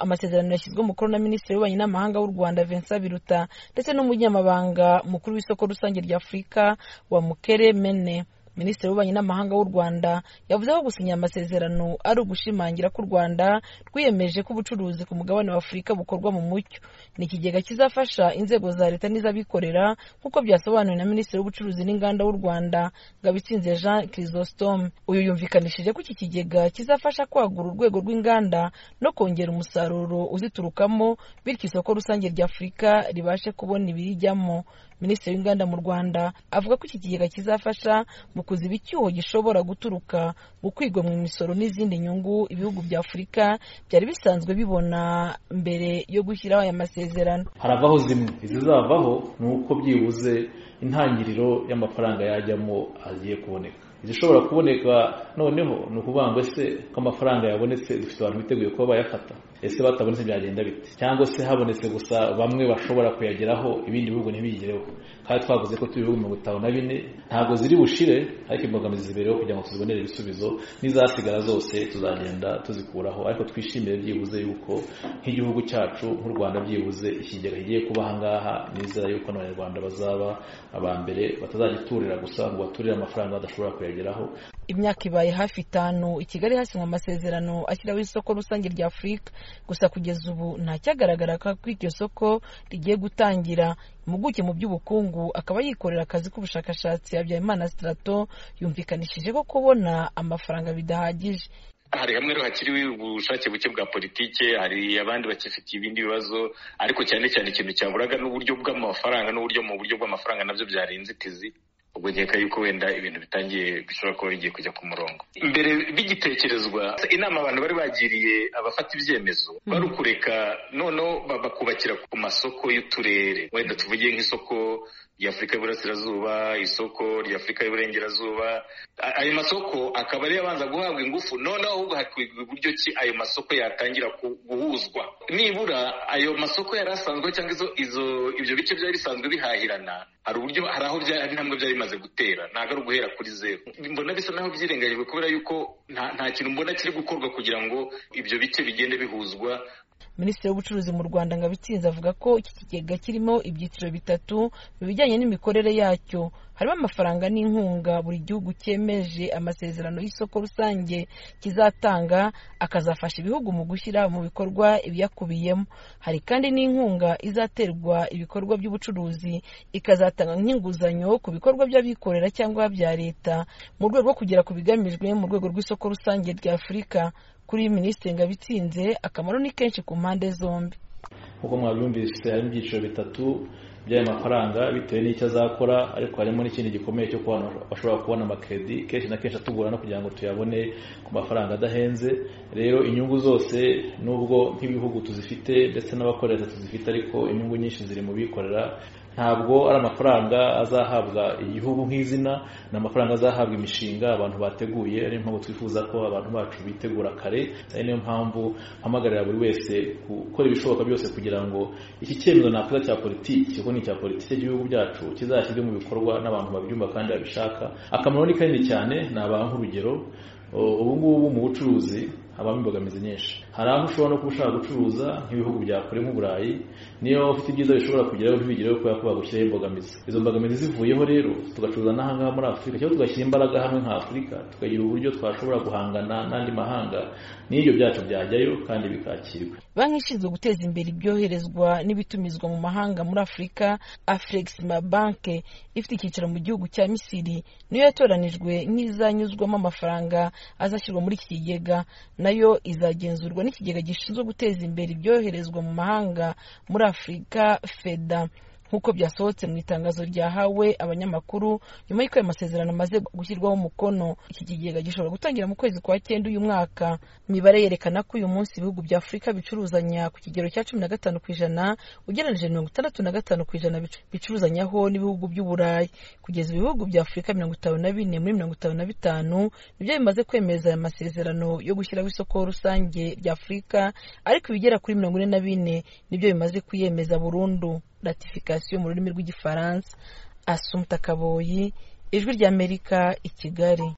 amasezerano yashyizwe umukono na minisitiri w'ububanyi n'amahanga w'u rwanda vincent biruta ndetse n'umunyamabanga mukuru w'isoko rusange rya afurika wa mukere mene minisitiri w'ububanyi n'amahanga w'u rwanda yavuze ko gusinya aya masezerano ari ugushimangira ko u rwanda rwiyemeje ko ubucuruzi ku mugabane wa afurika bukorwa mu mucyo ni ikigega kizafasha inzego za leta n'iz'abikorera nk'uko byasobanuwe na minisitiri w'ubucuruzi n'inganda w'u rwanda ngabitsinze jean chrysostome uyu yumvikanishije ko iki kigega kizafasha kwagura urwego rw'inganda no kongera umusaruro uziturukamo bityo isoko rusange rya afurika ribashe kubona ibirijyamo minisitiri w'inganda mu rwanda avuga ko iki kigega kizafasha mu kuziba icyuho gishobora guturuka mu kwigomwa imisoro n'izindi nyungu ibihugu bya afurika byari bisanzwe bibona mbere yo gushyiraho aya masezerano haravaho zimwe izizavaho ni uko byibuze intangiriro y'amafaranga yajyamo agiye kuboneka izishobora kuboneka noneho ni ukuvanga se ko amafaranga yabonetse dufite abantu biteguye kuba bayafata ese batabonetse byagenda bite cyangwa se habonetse gusa bamwe bashobora kuyageraho ibindi bihugu ntibigereho kandi twavuze ko turi ibihugu mirongo itanu na bine ntabwo ziri bushire ariko imbogamizi zibereho kugira ngo tuzibonere ibisubizo n'izasigara zose tuzagenda tuzikuraho ariko twishimire byibuze yuko nk'igihugu cyacu nk'u rwanda byibuze ikigega kigiye kuba aha ngaha nizera yuko n'abanyarwanda bazaba aba mbere batazagiturira gusa ngo baturire amafaranga badashobora kuyageraho imyaka ibaye hafi itanu i kigali hasinywa amasezerano ashyiraho isoko rusange rya afurika gusa kugeza ubu ntacyagaragara ko iryo soko rigiye gutangira impuguke mu by'ubukungu akaba yikorera akazi k'ubushakashatsi habyarimana sitarato yumvikanishije ko kubona amafaranga bidahagije hari hamwe rero hakiriwe ubushake buke bwa politike hari abandi bakifite ibindi bibazo ariko cyane cyane ikintu cyaburaga n'uburyo bw'amafaranga n'uburyo mu buryo bw'amafaranga nabyo byari inzitizi ubwo nkeka yuko wenda ibintu bitangiye bishobora kuba bigiye kujya ku murongo mbere bigitekerezwa inama abantu bari bagiriye abafata ibyemezo bari ukureka noneho bakubakira ku masoko y'uturere wenda tuvuge nk'isoko ry'afurika y'uburasirazuba isoko ry'afurika y'uburengerazuba ayo masoko akaba ariyo abanza guhabwa ingufu noneho ahubwo hakwigwa uburyo ki ayo masoko yatangira guhuzwa nibura ayo masoko yari asanzwe cyangwa izo ibyo bice byari bisanzwe bihahirana hari uburyo hari aho hari intambwe byari bimaze gutera ntabwo ari uguhera kuri zeru mbona bisa naho byirengagijwe kubera yuko nta kintu mbona kiri gukorwa kugira ngo ibyo bice bigende bihuzwa minisitiri w'ubucuruzi mu rwanda ngabitsinze avuga ko iki kigega kirimo ibyiciro bitatu mu bijyanye n'imikorere yacyo harimo amafaranga n'inkunga buri gihugu cyemeje amasezerano y'isoko rusange kizatanga akazafasha ibihugu mu gushyira mu bikorwa ibiyakubiyemo hari kandi n'inkunga izaterwa ibikorwa by'ubucuruzi ikazatanga nk'inguzanyo ku bikorwa by'abikorera cyangwa bya leta mu rwego rwo kugera ku bigamijwe mu rwego rw'isoko rusange rya afurika kuri minisitiri ngabitsinze akamaro ni kenshi ku mpande zombi nk'uko mwabyumvise harimo ibyiciro bitatu by'ayo mafaranga bitewe n'icyo azakora ariko harimo n'ikindi gikomeye cyo kubana bashobora kubona amakredi kenshi na kenshi atugorana kugira ngo tuyabone ku mafaranga adahenze rero inyungu zose nubwo nk'ibihugu tuzifite ndetse n'abakorera tuzifite ariko inyungu nyinshi ziri mu bikorera ntabwo ari amafaranga azahabwa igihugu nk'izina ni amafaranga azahabwa imishinga abantu bateguye ariyo mpamvu twifuza ko abantu bacu bitegura kare ari niyo mpamvu mpamagarira buri wese gukora ibishoboka byose kugira ngo iki cyemezo nakoze cya politiki ikigo ni icya politiki cy'igihugu byacu kizashyirwe mu bikorwa n'abantu babyumva kandi babishaka akamaro ni kanini cyane ni abantu urugero ubu ngubu mu bucuruzi habamo imbogamizi nyinshi hari aho ushobora no kuba ushaka gucuruza nk'ibihugu bya kure nk'uburayi niyo ufite ibyiza bishobora kugeraho ntibigereho kubera ko bagushyiraho imbogamizi izo mbogamizi zivuyeho rero tugacuruza n'ahangaha muri afurika cyangwa tugashyira imbaraga hamwe nka afurika tukagira uburyo twashobora guhangana n'andi mahanga n'ibyo byacu byajyayo kandi bikakirwa banki ishinzwe guteza imbere ibyoherezwa n'ibitumizwa mu mahanga muri afurika afurexima banke ifite icyicaro mu gihugu cya misiri niyo yatoranijwe nk'izanyuzwamo amafaranga azashyirwa muri iki kigega nayo izagenzurwa n'ikigega gishinzwe guteza imbere ibyoherezwa mu mahanga muri afurika feda nk'uko byasohotse mu itangazo ryahawe abanyamakuru nyuma y'uko ayo masezerano amaze gushyirwaho umukono iki kigega gishobora gutangira mu kwezi kwa cyenda uyu mwaka imibare yerekana ko uyu munsi ibihugu bya afurika bicuruzanya ku kigero cya cumi na gatanu ku ijana ugereranyije mirongo itandatu na gatanu ku ijana bicuruzanyaho n'ibihugu by'uburayi kugeza ibihugu bya afurika mirongo itanu na bine muri mirongo itanu na bitanu nibyo bimaze kwemeza aya masezerano yo gushyiraho isoko rusange rya afurika ariko ibigera kuri mirongo ine na bine nibyo bimaze kwiyemeza burundu ratifikasiyo mu rurimi rw'igifaransa asumta kaboyi ijwi ry'amerika i kigali